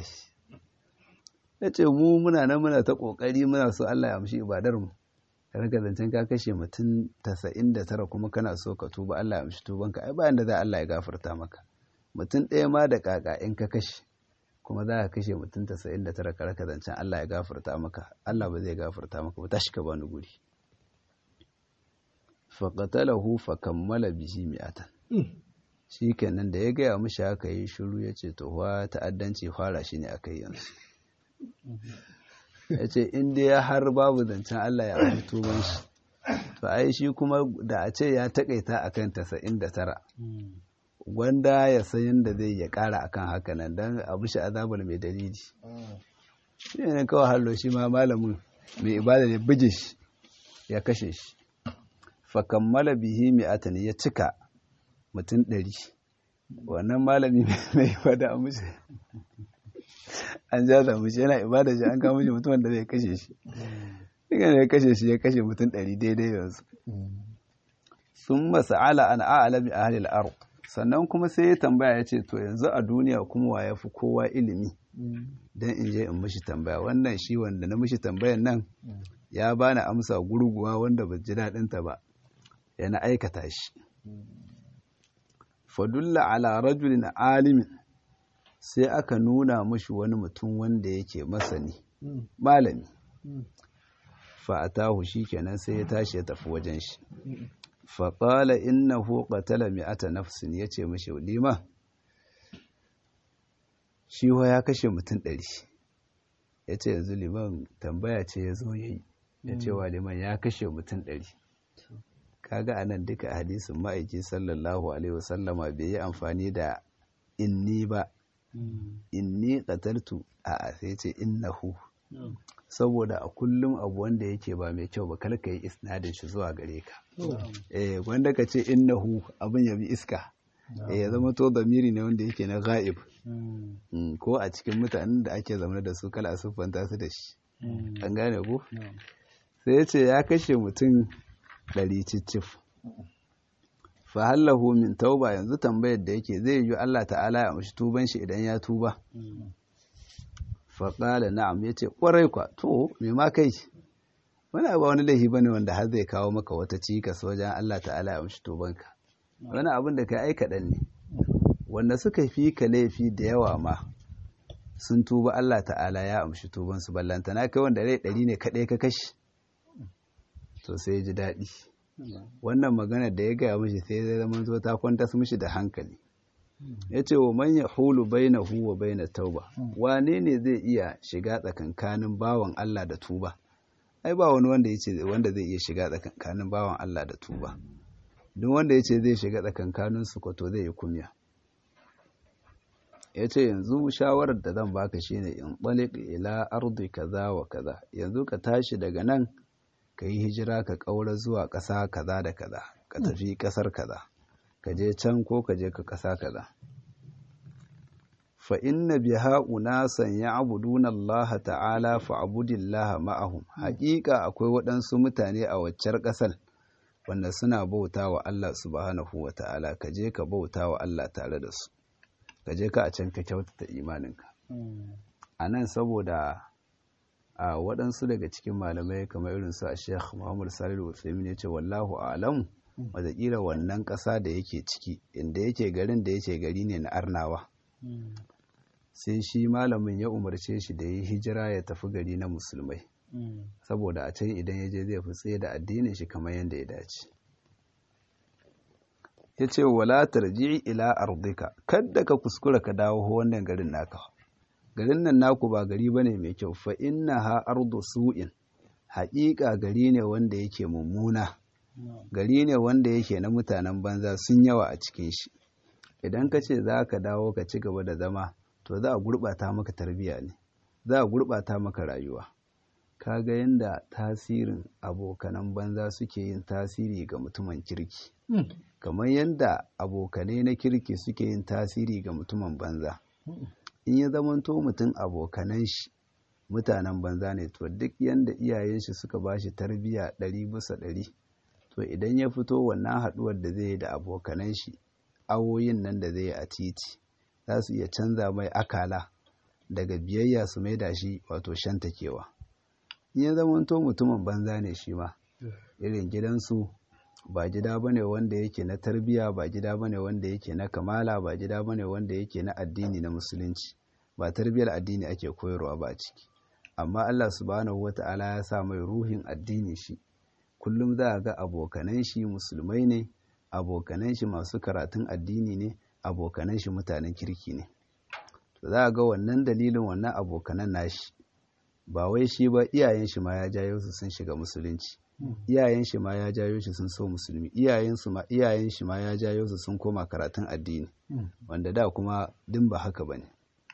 ya ce mu muna nan muna ta ƙoƙari muna so Allah ya amshi ibadar mu ka rika zancen ka kashe mutum tasa'in da tara kuma kana so ka tuba Allah ya amshi tubanka ai bayan da za Allah ya gafarta maka mutum ɗaya ma da ƙaƙa in ka kashe kuma za ka kashe mutum tasa'in da tara ka rika zancen Allah ya gafarta maka Allah ba zai gafarta maka ba tashi ka bani guri faƙatalahu fa kammala bihi mi'atan shi kenan da ya gaya mishi haka yi shiru ya ce to wa ta'addanci fara shi ne aka yi yanzu ya ce inda ya har babu zancen Allah ya amfi tuban shi to ai shi kuma da a ce ya takaita akan tasa'in da tara gwanda ya san yadda zai ya kara akan haka nan don abu shi azabar mai dalili shi ne kawai hallo shi ma malamin mai ibada ne bije shi ya kashe shi fa kammala bihi mi'atan ya cika mutum ɗari wannan malami mai ibada a mushi an ja da mushi yana ibada shi an kama shi mutumin da zai kashe shi daga da ya kashe shi ya kashe mutum ɗari daidai yanzu sun masa'ala an a'alami a halil aro sannan kuma sai ya tambaya ya ce to yanzu a duniya kuma wa ya fi kowa ilimi don in je in mishi tambaya wannan shi wanda na mishi tambayan nan ya bani amsa gurguwa wanda ba ji daɗinta ba yana aikata shi fadulla ala rajulin alimin sai aka nuna mashi wani mutum wanda yake masani malami fa'atahu shikenan sai ya tashi ya tafi wajen shi faƙala innahu qatala mi'ata nafsin yace mishi lima shi wa ya kashe mutum ɗari yace yanzu liman tambaya ce ya zo yayi ya ce wa liman ya kashe mutum ɗari kaga anan duka hadisin ma'aiki sallallahu alaihi wasallama bai yi amfani da inni ba inni qataltu a sai ce innahu saboda a kullum abu wanda yake ba mai kyau ba kar ka yi isnadin shi zuwa gare ka eh wanda ka ce innahu abin ya bi iska eh ya zama to zamiri ne wanda yake na ghaib ko a cikin mutanen da ake zama da su kala siffanta su da shi an gane ko sai ya ce ya kashe mutum ɗari cicif fahallahu min tauba yanzu tambayar da yake zai yi Allah ta'ala ya amshi tuban shi idan ya tuba faƙala na'am ya ce ƙwarai kwa to me ma kai wani abu wani laifi bane wanda har zai kawo maka wata cikas wajen Allah ta'ala ya amshi tubanka wani abin da ka aika ɗan ne wanda suka fi ka laifi da yawa ma sun tuba Allah ta'ala ya amshi tubansu ballantana kai wanda rai ɗari ne kaɗai ka kashi to sai ji daɗi wannan maganar da ya gaya mishi sai zai zama zo ta kwantas mishi da hankali ya ce wa manya hulu baina huwa baina tauba wane ne zai iya shiga tsakankanin bawan Allah da tuba ai ba wani wanda ya ce wanda zai iya shiga tsakankanin bawan Allah da tuba duk wanda ya ce zai shiga tsakankanin su kwato zai yi kumya ya ce yanzu shawarar da zan baka shine in ɓalik ila ardi kaza wa kaza yanzu ka tashi daga nan ka yi hijira ka ƙaura zuwa ƙasa kaza da kaza ka tafi ƙasar kaza ka je can ko ka je ka ƙasa kaza fa inna biha unasan ya'buduna Allah ta'ala fa abudillah ma'ahum haƙiƙa akwai waɗansu mutane a waccar ƙasar wanda suna bauta wa Allah subhanahu wa ta'ala ka je ka bauta wa Allah tare da su ka je ka a can ka kyautata imaninka a nan saboda a waɗansu daga cikin malamai kamar irin su a sheikh muhammad salihu usaimin ya ce wallahu alam wataƙila wannan ƙasa da yake ciki inda yake garin da yake gari ne na arnawa sai shi malamin ya umarce shi da ya hijira ya tafi gari na musulmai saboda a can idan ya je zai fi tsaye da addinin shi kamar yadda ya dace ya ce wala tarji ila ardika kadda ka kuskura ka dawo wannan garin naka garin nan naku ba gari bane mai kyau fa innaha ardu su'in haƙiƙa gari ne wanda yake mummuna gari ne wanda yake na mutanen banza sun yawa a cikin shi idan ka ce za ka dawo ka ci gaba da zama to za a gurɓata maka tarbiyya ne za a gurɓata maka rayuwa ka ga yadda tasirin abokanan banza suke yin tasiri ga mutumin kirki kamar yadda abokanai na kirki suke yin tasiri ga mutumin banza in ya zamanto mutum abokanan shi mutanen banza ne to duk yadda iyayen shi suka ba shi tarbiyya ɗari bisa ɗari to idan ya fito wannan haɗuwar da zai yi da abokanan shi awoyin nan da zai yi a titi za su iya canza mai akala daga biyayya su mai da shi wato shantakewa in ya zamanto mutumin banza ne shi ma irin gidansu ba gida bane wanda yake na tarbiya ba gida bane wanda yake na kamala ba gida bane wanda yake na addini na musulunci ba tarbiyar addini ake koyarwa ba ciki amma Allah subhanahu wata'ala ya sa mai ruhin addini shi kullum za a ga abokanan shi musulmai ne abokanan shi masu karatun addini ne abokanan shi mutanen kirki ne za a ga wannan dalilin wannan abokanan nashi ba wai shi ba iyayen shi ma ya jayo su sun shiga musulunci iyayen shi ma ya jayo shi sun so musulmi iyayen su ma iyayen shi ma ya jayo su sun koma karatun addini wanda da kuma din ba haka bane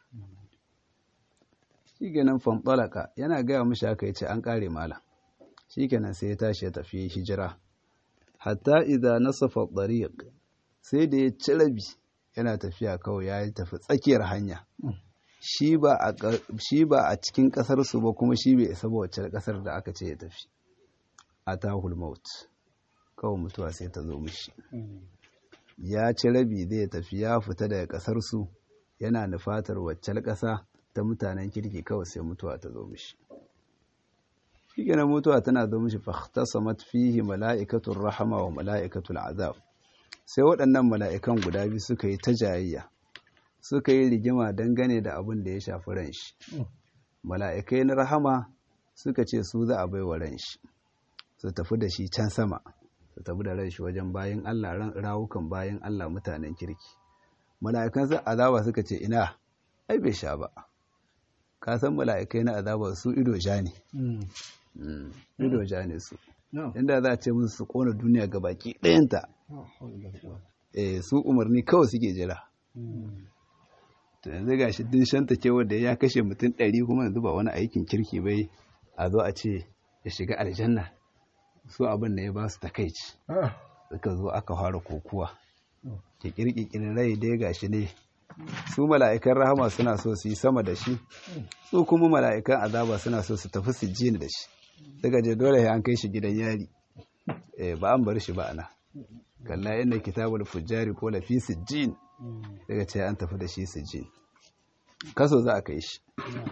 shikenan fantalaka yana gaya mishi haka yace an kare mala shikenan sai ya tashi ya tafi hijira hatta idza nasafa tariq sai da ya ci rabi yana tafiya kawai ya tafi tsakiyar hanya shi ba a cikin kasar su ba kuma shi bai isa ba wacce kasar da aka ce ya tafi atahul maut kawai mutuwa sai ta zo mishi ya ci rabi zai tafi ya fita daga kasar su yana nufatar wacce kasa ta mutanen kirki kawai sai mutuwa ta zo mishi shi mutuwa tana zo mishi fahtasamat fihi mala'ikatul rahama wa mala'ikatul azab sai waɗannan mala'ikan guda biyu suka yi ta jayayya suka yi rigima dangane da abin da ya shafi ran shi mala'ikai na rahama suka ce su za a bai wa ran shi su tafi da shi can sama su tafi da ran shi wajen bayan Allah rawukan bayan Allah mutanen kirki mala'ikan sa azaba suka ce ina ai bai sha ba ka san mala'ikai na azaba su ido ja ne ido ja ne su inda za a ce musu su kona duniya ga baki ɗayanta eh su umarni kawai suke jira to yanzu ga shi din shanta kewar da ya kashe mutum ɗari kuma yanzu ba wani aikin kirki bai a zo a ce ya shiga aljanna su abin da ya ba su takaici suka zo aka fara kokuwa ke kirkirin rai dai ga shi ne su mala'ikan rahama suna so su yi sama da shi su kuma mala'ikan azaba suna so su tafi su jini da shi daga je dole an kai shi gidan yari ba an bar shi ba ana kalla inda kitabul fujjari ko lafi sijjin daga ce an tafi da shi sijjin kaso za a kai shi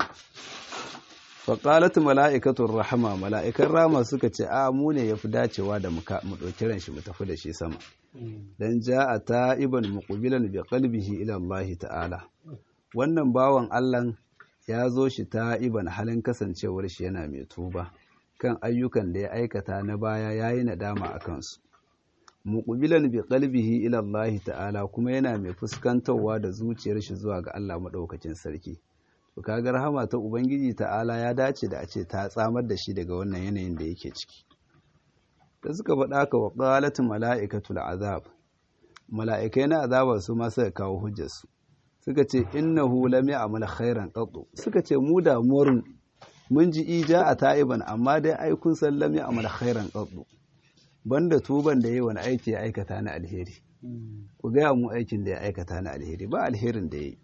faƙalatu mala'ikatun rahama mala'ikan rama suka ce a mu ne ya fi dacewa da mu ɗauki ran shi mu tafi da shi sama don ja a ta'iban muƙubilan bi qalbihi ila Allah ta'ala wannan bawan Allah ya zo shi ta'iban halin kasancewar shi yana mai tuba kan ayyukan da ya aikata na baya yayi nadama a kansu muqbilan bi qalbihi ila Allah ta'ala kuma yana mai fuskantarwa da zuciyar shi zuwa ga Allah madaukakin sarki to kaga rahama ta ubangiji ta'ala ya dace da a ce ta tsamar da shi daga wannan yanayin da yake ciki da suka faɗa ka wa qalatu mala'ikatul azab mala'ikai na azaba su ma suka kawo hujjar su suka ce innahu lam ya'mal khairan qattu suka ce mu damuwar mun ji ija a ta'iban amma dai ai kun san lam ya'mal khairan qattu banda tuban da yayi wani aiki ya aikata na alheri ku gaya mu aikin da ya aikata na alheri ba alherin da yayi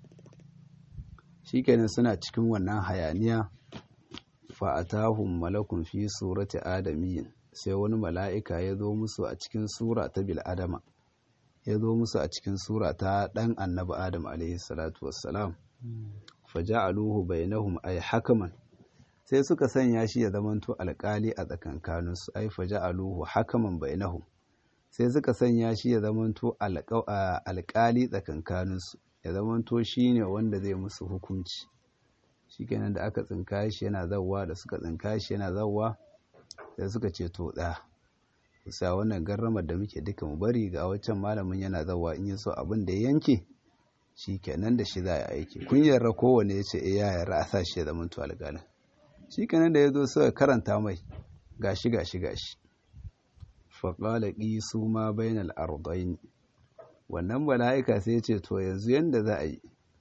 shikenan suna cikin wannan hayaniya fa atahum malakun fi surati adamiyyin sai wani mala'ika ya zo musu a cikin sura ta bil adama ya zo musu a cikin sura ta dan annabi adam alaihi salatu wassalam fa ja'aluhu bainahum ay hakaman sai suka sanya shi ya zamanto alƙali a tsakankaninsu ai faja'aluhu hakaman bainahum sai suka sanya shi ya zamanto alƙali tsakankaninsu ya zamanto shine wanda zai musu hukunci shikenan da aka tsinka shi yana zawwa da suka tsinka shi yana zawwa sai suka ce to da kusa wannan garramar da muke duka mu bari ga wancan malamin yana zawwa in yaso abin da ya yanke shikenan da shi za a aiki kun yarda kowane ya ce eh ya yarda a sa shi ya zamanto alƙalin shi kanan da ya zo suka karanta mai gashi gashi gashi faƙala su ma bainal ardain wannan mala'ika sai ce to yanzu yanda za a yi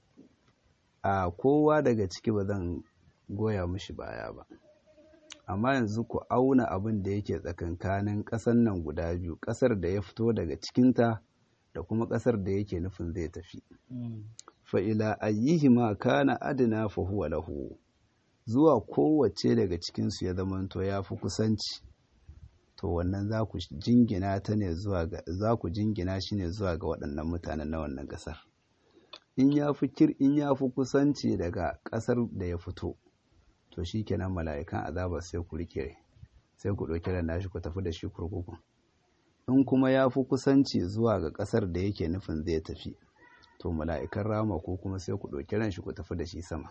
a kowa daga ciki ba zan goya mushi baya ba amma yanzu ku auna abin da yake tsakankanin ƙasar nan guda biyu ƙasar da ya fito daga cikinta da kuma ƙasar da yake nufin zai tafi fa'ila ayyihima kana adina fa huwa lahu zuwa kowace daga cikinsu ya zamanto ya fi kusanci to wannan za ku jingina ta ne zuwa ga za ku jingina shi ne zuwa ga waɗannan mutanen na wannan ƙasar in ya fi kir in ya fi kusanci daga ƙasar da ya fito to shi kenan mala'ikan azaba sai ku rike sai ku ɗauki ran nashi ku tafi da shi kurkuku in kuma ya fi kusanci zuwa ga ƙasar da yake nufin zai tafi to mala'ikan rama ko kuma sai ku ɗauki ran shi ku tafi da shi sama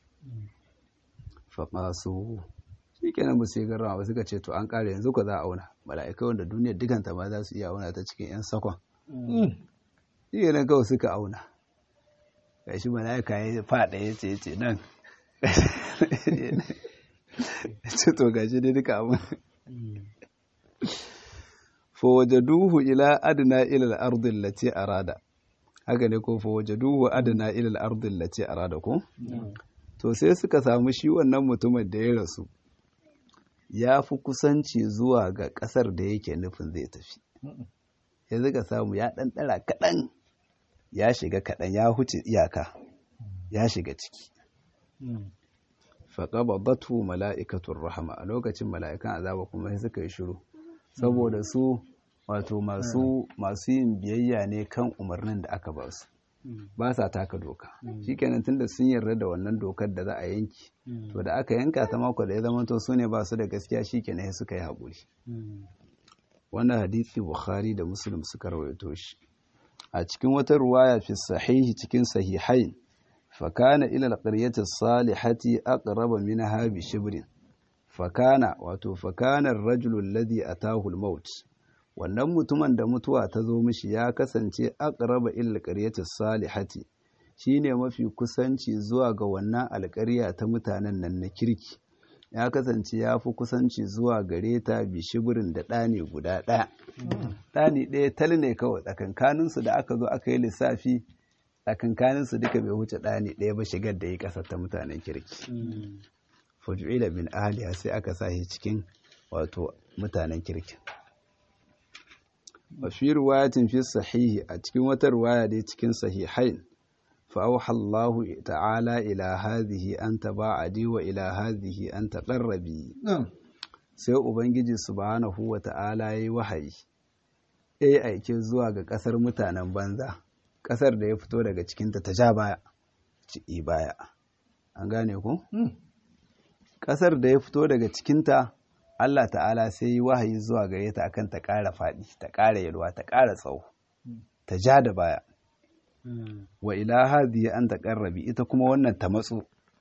faƙasu shi kenan ba su yi garrama ba suka ce to an ƙare yanzu ka za a auna mala'ikai wanda duniyar dukanta ma za su iya auna ta cikin 'yan sakon shi kenan kawai suka auna ga shi mala'ika ya faɗa ya ce ya ce nan ya ce to ga shi dai duka abin fa wajaduhu ila adna ila al-ardi allati arada haka ne ko fa wajaduhu adna ila al-ardi allati arada ko to sai suka samu shi wannan mutumin da ya rasu ya fi kusanci zuwa ga ƙasar da yake nufin zai tafi ya zika samu ya ɗanɗara kaɗan ya shiga kaɗan ya huce iyaka ya shiga ciki faƙaba batu mala'ikatun rahama a lokacin mala'ikan azaba kuma sai suka yi shiru saboda su wato masu yin biyayya ne kan umarnin da aka ba su ba sa taka doka shikenan tunda sun yarda da wannan dokar da za a yanki to da aka yanka ta mako da ya zama to su ne ba su da gaskiya shikenan suka yi haƙuri wannan hadisi bukhari da muslim suka rawaito shi a cikin wata ruwaya fi sahihi cikin sahihain fa kana ila alqaryati salihati aqraba minha bi shibrin fakana wato fakanar rajulun ladhi atahu al-maut wannan mutumin da mutuwa ta zo mishi ya kasance aqraba illa qaryati salihati shine mafi kusanci zuwa ga wannan alƙarya ta mutanen nan na kirki ya kasance ya fi kusanci zuwa gare ta bishibirin da ɗani guda ɗaya ɗani ɗaya tal ne kawai tsakankaninsu da aka zo aka yi lissafi tsakankaninsu duka bai wuce ɗani ɗaya ba shigar da ya ƙasar ta mutanen kirki fujuila bin ahliya sai aka sa shi cikin wato mutanen kirkin wa fi riwayatin fi sahihi a cikin wata riwaya dai cikin sahihain fa auha Allah ta'ala ila hadhihi an taba'adi wa ila hadhihi an taqarrabi sai ubangiji subhanahu wa ta'ala yayi wahayi yayi aike zuwa ga kasar mutanen banza kasar da ya fito daga cikinta ta ja baya ci baya an gane ku ƙasar da ya fito daga cikinta Allah ta'ala sai yi wahayi zuwa gare ta akan ta ƙara faɗi ta ƙara yalwa ta ƙara tsawo ta ja da baya wa ila hadhihi an taqarrabi ita kuma wannan ta matso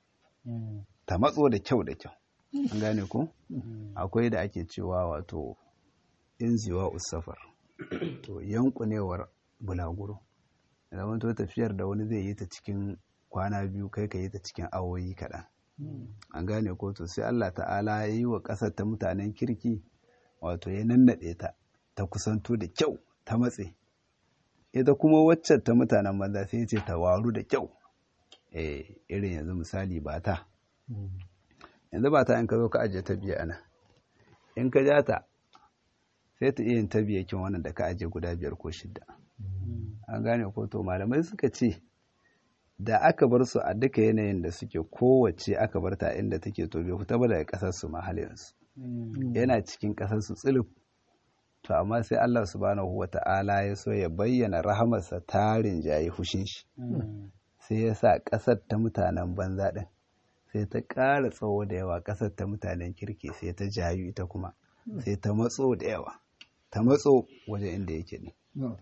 ta matso da kyau da kyau an gane ko akwai da ake cewa wato inziwa usafar to yankunewar bulaguro zaman to tafiyar da wani zai yi ta cikin kwana biyu kai ka yi ta cikin awoyi kaɗan an gane ko to sai Allah ta'ala ya yi wa ƙasar ta mutanen kirki wato ya nannaɗe ta ta kusanto da kyau ta matse ita kuma waccan ta mutanen banza sai ce ta waru da kyau eh irin yanzu misali ba ta yanzu ba ta in ka zo ka ajiye ta biya ana in ka ja ta sai ta iya yin ta biya kin wannan da ka ajiye guda biyar ko shidda an gane ko to malamai suka ce da aka bar su a duka yanayin da suke kowace aka bar ta inda take to bai fita ba daga kasar su mahallinsu yana cikin kasar su tsilif to amma sai Allah subhanahu wata'ala ya so ya bayyana rahamarsa tarin jayi hushin shi sai ya sa kasar ta mutanen banza din sai ta ƙara tsawo da yawa kasar ta mutanen kirki sai ta jayu ita kuma sai ta matso da yawa ta matso wajen inda yake ne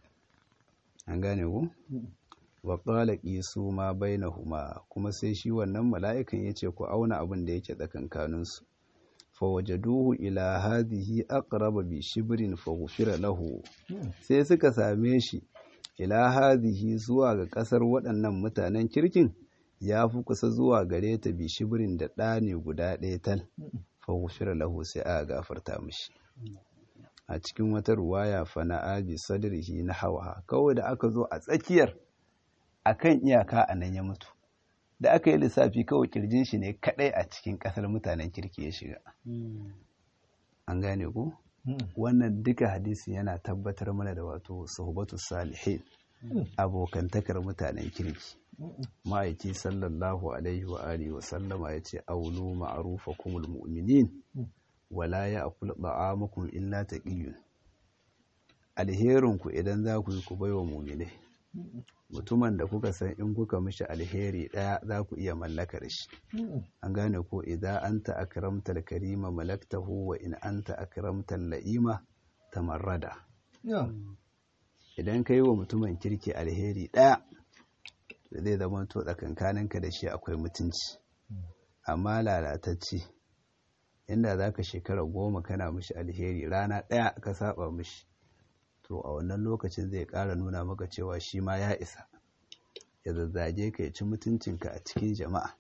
an gane ku wa qala qisu ma bainahuma kuma sai shi wannan mala'ikan yace ku auna abin da yake tsakankanin su fa wajaduhu ila hadhihi aqraba bi shibrin fa ghufira lahu sai suka same shi ila hadhihi zuwa ga kasar waɗannan mutanen kirkin ya fi kusa zuwa gare ta bi shibrin da ɗani guda ɗaya tal fa ghufira lahu sai aka gafarta mishi a cikin wata ruwaya fa na abi sadrihi na hawa kawai da aka zo a tsakiyar akan iyaka a nan ya mutu da aka yi lissafi kawai kirjin shi ne kadai a cikin kasar mutanen kirki ya shiga an gane ku wannan duka hadisi yana tabbatar mana da wato suhbatu salihin abokantakar mutanen kirki ma'aiki sallallahu alaihi wa alihi wa sallama ya ce aulu ma'rufakumul mu'minin wala ya'kul da'amakum illa taqiyyun alherinku idan za ku yi ku baiwa mu'minai mutumin da kuka san in kuka mishi alheri ɗaya za ku iya mallakar shi an gane ko idan anta akramtal karima malaktahu wa in anta akramtal la'ima tamarrada idan ka yi wa mutumin kirki alheri ɗaya zai zama to tsakankaninka da shi akwai mutunci amma lalatacce inda za ka shekara goma kana mishi alheri rana ɗaya ka saba mishi to a wannan lokacin zai ƙara nuna maka cewa shi ma ya isa ya zazzage ka ya ci mutuncinka a cikin jama'a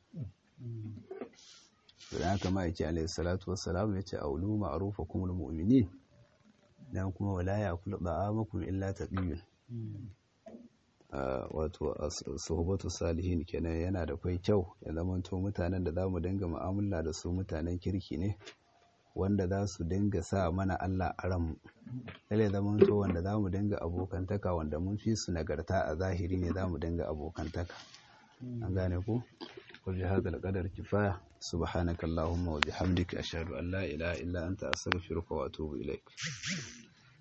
da haka ma yake alaihi salatu wassalam ya ce aulu ma'rufa kumul mu'minin dan kuma wala ya kula da'amakum illa taqiyun wato suhbatu salihin kenan yana da kai kyau ya zamanto mutanen da zamu dinga mu'amala da su mutanen kirki ne wanda za su dinga sa mana Allah a ranmu lalle zaman to wanda za mu dinga abokantaka wanda mun fi su nagarta a zahiri ne za mu dinga abokantaka an gane ku kul bi hadal qadar kifaya subhanakallahumma wa bihamdika ashhadu an la ilaha illa anta astaghfiruka wa atubu ilaik